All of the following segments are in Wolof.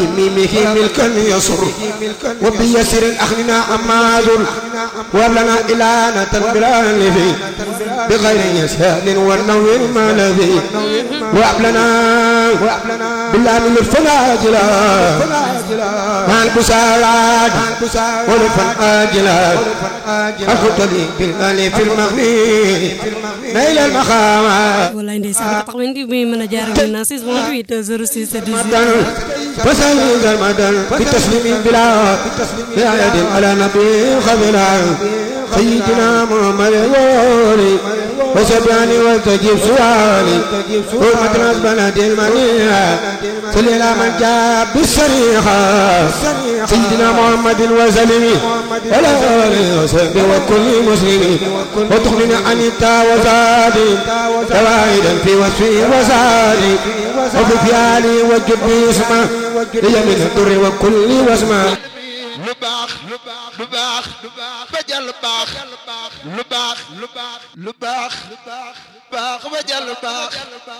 ميمه ملكا يسر وبيسر أخننا أماذر ولنا إلانة بالألف بغير يسهل والنور ما الذي وأبلنا بالله الفناجلا مع البسارات ولفن آجلا أخطلي بالألف المغني نيل المخامات wallaay ndeysaan tax wen di muy mën a jaar ak ñun 6 28 06 18 وسيد المدن بتسليم بلا بعيد على نبي خبلا سيدنا محمد الولي وسبعني وتجيب سؤالي حرمة البلد المنيع صل على من جاء بالسريحة سيدنا محمد وسلم وعلى آله وصحبه وكل مسلم وتغني عن التا وزادي فوائدا في وصفي وزادي وفي فعالي وجد بي اسمه لي من الدر وكل واسمه lu baax lu baax lu baax ba jàll baax lu baax lu baax lu baax baax ba jàll baax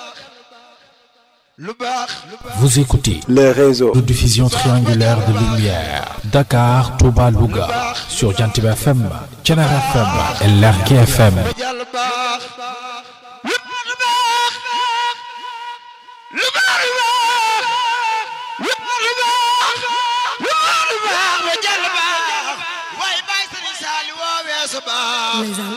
lu baax Vous écoutez les réseaux. de diffusion triangulaire de lumière Dakar, Touba, Louga sur Jantib FM, Thiénaba FM et Lergui FM. ba jàll baax lu baax baax lu baax lu baax lu baax lu baax lu baax ba jàll baax waaye bàyyi sëriñ Saali woowee sa baax ndeysaan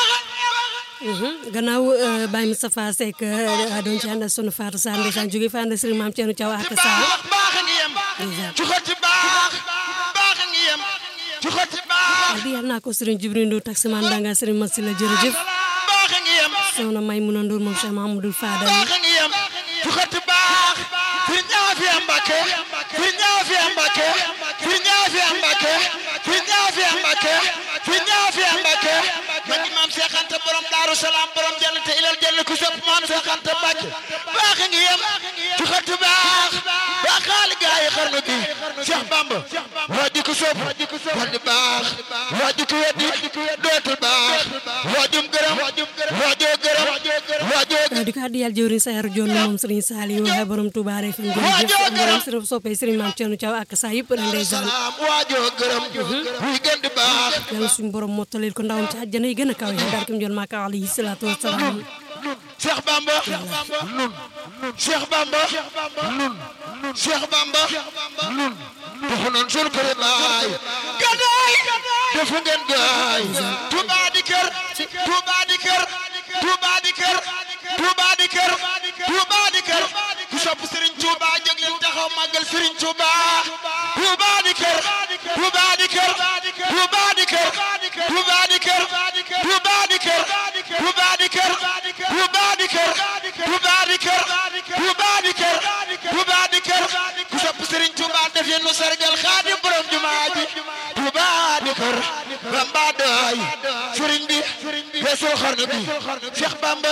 gannaaw Baye Moustapha Seck doon ci ànd ak sunu Fatou Sarr ndeysaan jóge fa ànd ak Serigne Mame Thierno Thiaw ak Sarr baax baax a ngi yem ci xotti baax baax a ngi yem ci xotti baax di yàlla naa ko Serigne Djibril Ndour taximan danga Serigne Massila jërëjëf baax a ngi yem soxna Maymouna Ndour moom Cheikh Mahamadou Fadal baax a ngi yem ci xotti baax fir ñaa fi am Mbàkke fir ñaa fi am Mbàkke fir ñaa fi am Mbàkke fir ñaa fi am Mbàkke fir ñaa fi am Mbàkke man di maam Seex Anta borom Daaru Salaam borom jël te ilal jël ku sëpp maam Seex Anta Mbàkke baax a ngi yem ci xotti baax baax xaali gaa yi xarnu bi Seex Bamba waa di ko sopp war di baax waa di ko weddi dootul baax waajum gërëm waajoo gërëm waajoo di ko addi yàlla jëwriñ Sayar Joon moom Serigne Saliou waxe borom Touba Refane jërëjëf borom Serigne soppee Serigne Mame Thierno Thiaw ak saa yëpp rek ndeysaan salaam waajoo gërëm muy gën di baax yàlla suñu borom mottalil ko ndawam ci àjjana yi gën a kaw yi barkem joon maaka alayhi salaatu wasalaam Cheikh Bamba nun Cheikh Bamba nun Cheikh Bamba nun dafa noon sunu kër baay gadaay dafa ngeen gaay Touba di kër Touba di kër Touba di kër Touba di kër Touba di kër ku sopp Serigne Touba jóg leen taxaw màggal Serigne Touba Touba di kër Touba di kër Touba di kër Touba di kër Touba di kër Touba di kër Touba di kër Touba di kër Touba di kër Touba di kër ku sopp Serigne Touba def yéen nu sargal Xaadim borom jumaa ji Touba di kër Bamba doy Serigne bi weesul xarnu bi Cheikh Bamba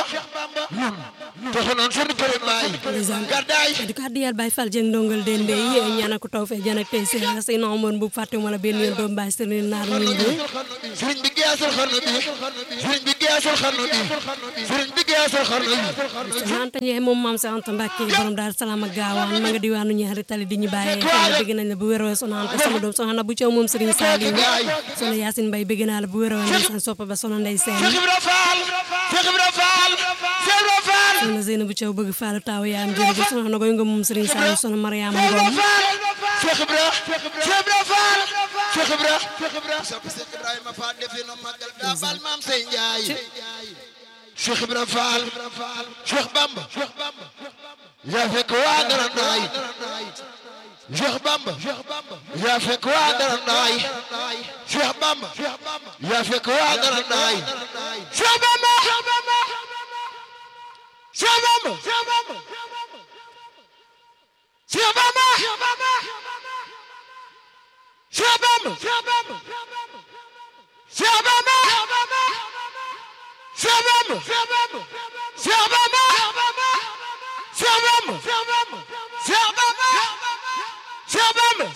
nun taxu noon sunu kër baay gàddaay di ko addi yàlla Baye Fall Dieng ndongal den dey ñaanal ko taw fee jan ak tey si say na amoon bu fàtte wala benn yoon doom Baye Serigne naar ñu ngi sëriñ bi geesul xarnu bi sëriñ bi geesul xarnu bi sëriñ bi geesul xarnu bi soxna Anta Ndiaye moom maam sa Anta Mbacke borom daal salaam ak gaawaan ma nga diwaanu ñaari tali di ñu bàyyee xel bëgg nañ la bu wér soxna Anta sama doom soxna bu Thiaw moom Serigne Saliou soxna Yacine Mbaye bëgg naa la bu wér ndeysaan soppa ba soxna Ndeye Sène Cheikh Ibra Fall Cheikh Ibra Fall Cheikh Ibra Fall soxna Zeynabou Thiaw bëgg Fallou Taw yaam jërëjëf soxna Nogoy Ngom moom Serigne Saliou soxna Mariama Ngom Cheikh Ibra Cheikh Ibra Fall Cheikh Ibra Cheikh Ibra sopp Cheikh Ibrahima Fall defe no magal da bal maam say njaay Cheikh Ibra Fall Cheikh Bamba yaa fekk waa dara naay Cheikh Bamba yaa fekk waa dara naay Cheikh Bamba yaa fekk waa dara naay Cheikh Bamba Cheikh Bamba Cheikh Bamba Cheikh Bamba Cheikh Bamba Cheikh Bamba Cheikh Bamba Cheikh Bamba Cheikh Bamba Cheikh Bamba Cheikh Bamba Cheikh Bamba